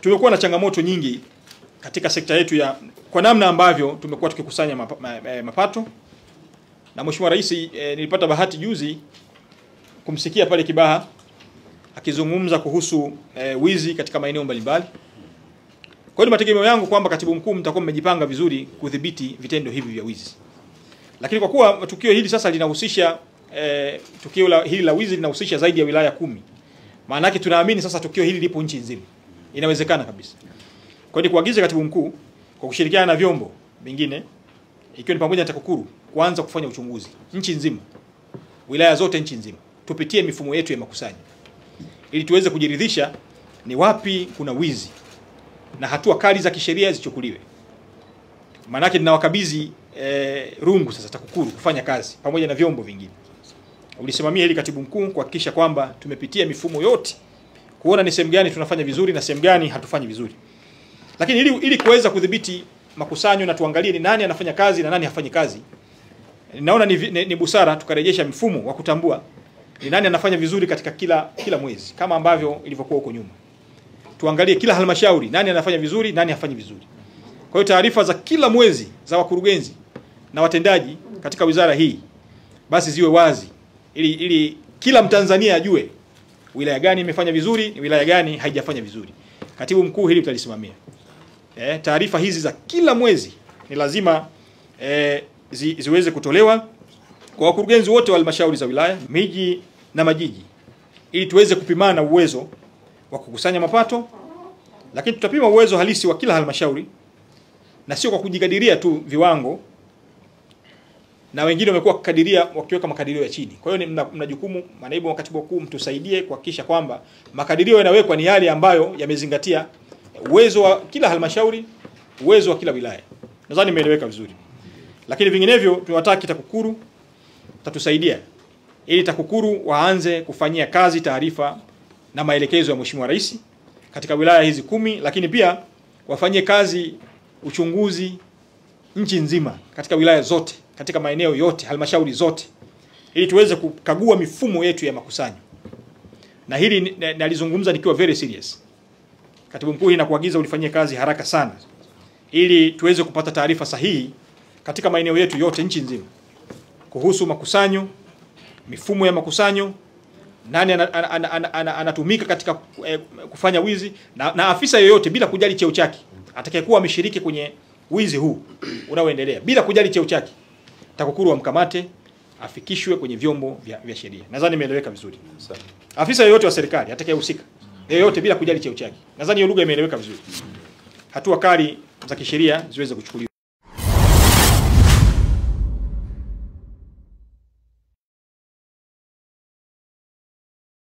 tumekuwa na changamoto nyingi katika sekta yetu ya kwa namna ambavyo tumekuwa tukikusanya mapa, ma, eh, mapato na Mheshimiwa Rais eh, nilipata bahati juzi kumsikia pale Kibaha akizungumza kuhusu eh, wizi katika maeneo mbalimbali. Kwa hiyo ni mategemeo yangu kwamba katibu mkuu mtakuwa mmejipanga vizuri kudhibiti vitendo hivi vya wizi. Lakini kwa kuwa tukio hili sasa linahusisha eh, tukio la, hili la wizi linahusisha zaidi ya wilaya kumi. Maana yake tunaamini sasa tukio hili lipo nchi nzima. Inawezekana kabisa. Kwa hiyo kuagiza katibu mkuu kwa kushirikiana na vyombo vingine ikiwa ni pamoja na TAKUKURU kuanza kufanya uchunguzi nchi nzima, wilaya zote nchi nzima, tupitie mifumo yetu ya makusanyo ili tuweze kujiridhisha ni wapi kuna wizi na hatua kali za kisheria zichukuliwe. Maanake ninawakabidhi eh, rungu sasa TAKUKURU kufanya kazi pamoja na vyombo vingine. Ulisimamia hili katibu mkuu kuhakikisha kwamba tumepitia mifumo yote kuona ni sehemu gani tunafanya vizuri na sehemu gani hatufanyi vizuri. Lakini ili, ili kuweza kudhibiti makusanyo na tuangalie ni nani anafanya kazi na nani hafanyi kazi, naona ni, ni, ni busara tukarejesha mfumo wa kutambua ni nani anafanya vizuri katika kila kila mwezi kama ambavyo ilivyokuwa huko nyuma. Tuangalie kila halmashauri nani anafanya vizuri, nani hafanyi vizuri. Kwa hiyo taarifa za kila mwezi za wakurugenzi na watendaji katika wizara hii basi ziwe wazi ili, ili kila Mtanzania ajue wilaya gani imefanya vizuri, ni wilaya gani haijafanya vizuri. Katibu mkuu, hili utalisimamia. Eh, taarifa hizi za kila mwezi ni lazima eh, zi, ziweze kutolewa kwa wakurugenzi wote wa halmashauri za wilaya, miji na majiji, ili tuweze kupimana uwezo wa kukusanya mapato, lakini tutapima uwezo halisi wa kila halmashauri na sio kwa kujikadiria tu viwango, na wengine wamekuwa wakikadiria wakiweka makadirio ya chini. Kwa hiyo mna, mna jukumu, manaibu wa katibu mkuu, mtusaidie kuhakikisha kwamba makadirio yanawekwa ni yale ambayo yamezingatia uwezo wa kila halmashauri, uwezo wa kila wilaya. Nadhani imeeleweka vizuri, lakini vinginevyo tunawataka TAKUKURU tatusaidia ili TAKUKURU waanze kufanyia kazi taarifa na maelekezo ya Mheshimiwa Rais katika wilaya hizi kumi, lakini pia wafanyie kazi uchunguzi nchi nzima katika wilaya zote, katika maeneo yote, halmashauri zote, ili tuweze kukagua mifumo yetu ya makusanyo. Na hili nalizungumza nikiwa very serious. Katibu mkuu, hii nakuagiza ulifanyie kazi haraka sana, ili tuweze kupata taarifa sahihi katika maeneo yetu yote nchi nzima kuhusu makusanyo, mifumo ya makusanyo, nani anatumika ana, ana, ana, ana katika eh, kufanya wizi na, na afisa yoyote bila kujali cheo chake atakayekuwa ameshiriki kwenye wizi huu unaoendelea bila kujali cheo chake, TAKUKURU wamkamate afikishwe kwenye vyombo vya, vya sheria. Nadhani imeeleweka vizuri. Afisa yoyote wa serikali atakayehusika yoyote bila kujali cheo chake, nadhani hiyo lugha imeeleweka vizuri. Hatua kali za kisheria ziweze kuchukuliwa.